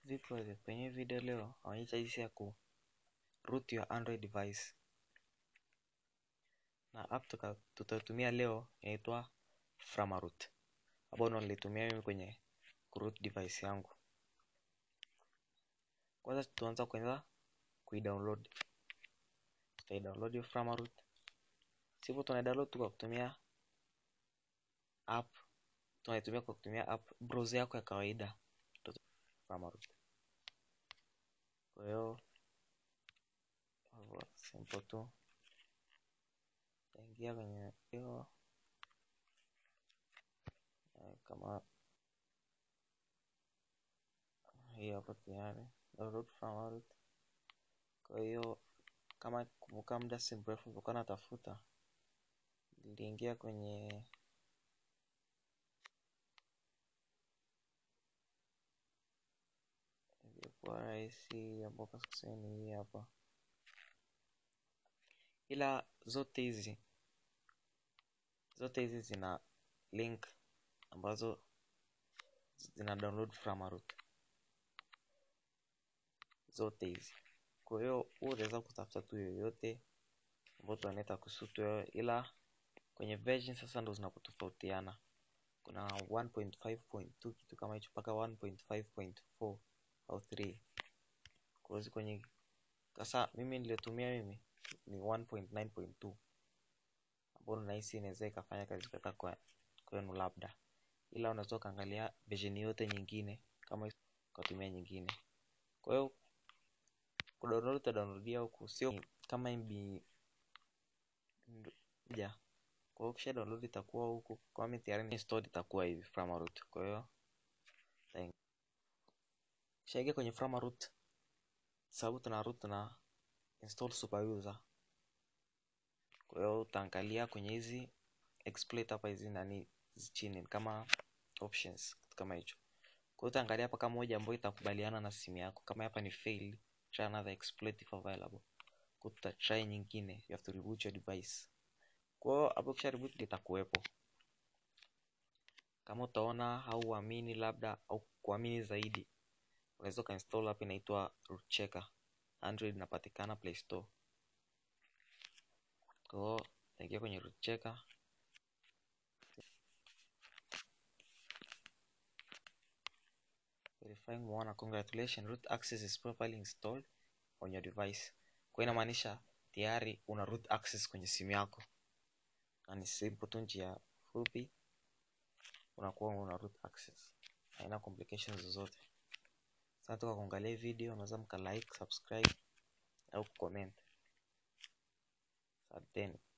Vipi wazee, kwenye hii video leo naonyesha jinsi ya ku root your Android device na app tuka- tutatumia leo inaitwa Framaroot ambao ndo nilitumia mimi kwenye kuroot device yangu. Kwanza tuanza kwanza kuidownload, tutaidownload hiyo Framaroot. Sivyo tunaidownload tu kwa kutumia app, tunaitumia kwa kutumia app browser yako ya kawaida Framaroot. Kwa hiyo hivyo simple tu, utaingia kwenye hiyo eh, kama hii hapo tayari download Framaroot. Kwa hiyo kama kumbuka, muda si mrefu nilikuwa natafuta, niliingia kwenye ilikuwa rahisi ambapo sasa ni hii hapa, ila zote hizi zote hizi zina link ambazo zina download Framaroot zote hizi. Kwa hiyo wewe unaweza kutafuta tu yoyote ambayo tunaita kusutu wewe, ila kwenye version sasa ndo zinapotofautiana. Kuna 1.5.2 kitu kama hicho mpaka 1.5.4 au 3. Kwa hiyo kwenye sasa mimi niliyotumia mimi ni 1.9.2 ambayo nahisi inaweza ikafanya kazi kaka kwa kwenu labda, ila unaweza ukaangalia version yote nyingine kama ukatumia nyingine. Kwa hiyo kudownload utadownloadia huku, sio kama MB moja. Kwa hiyo ukisha download itakuwa huku, kwa mimi tayari ni installed itakuwa hivi Framaroot. Kwa hiyo kishaingia kwenye Framaroot, sababu tuna root na install super user. Kwa hiyo utaangalia kwenye hizi exploit hapa, hizi nani hizi chini kama options, kitu kama hicho. Kwa hiyo utaangalia hapa kama moja ambayo itakubaliana na simu yako. Kama hapa ni failed, try another exploit if available. Kwa hiyo tuta try nyingine, you have to reboot your device. Kwa hiyo hapo kisha reboot itakuwepo. Kama utaona hauamini labda au kuamini zaidi, unaweza ukainstall app inaitwa root checker. Android inapatikana Play Store. Kwa hiyo utaingia kwenye root checker. Verifying muona, congratulations root access is properly installed on your device. Kwa hiyo inamaanisha tayari una root access kwenye simu yako, na ni simple tu, njia fupi, unakuwa una root access, haina complications zozote. Asante kwa kuangalia video, unaweza mka like, subscribe au comment. Asanteni.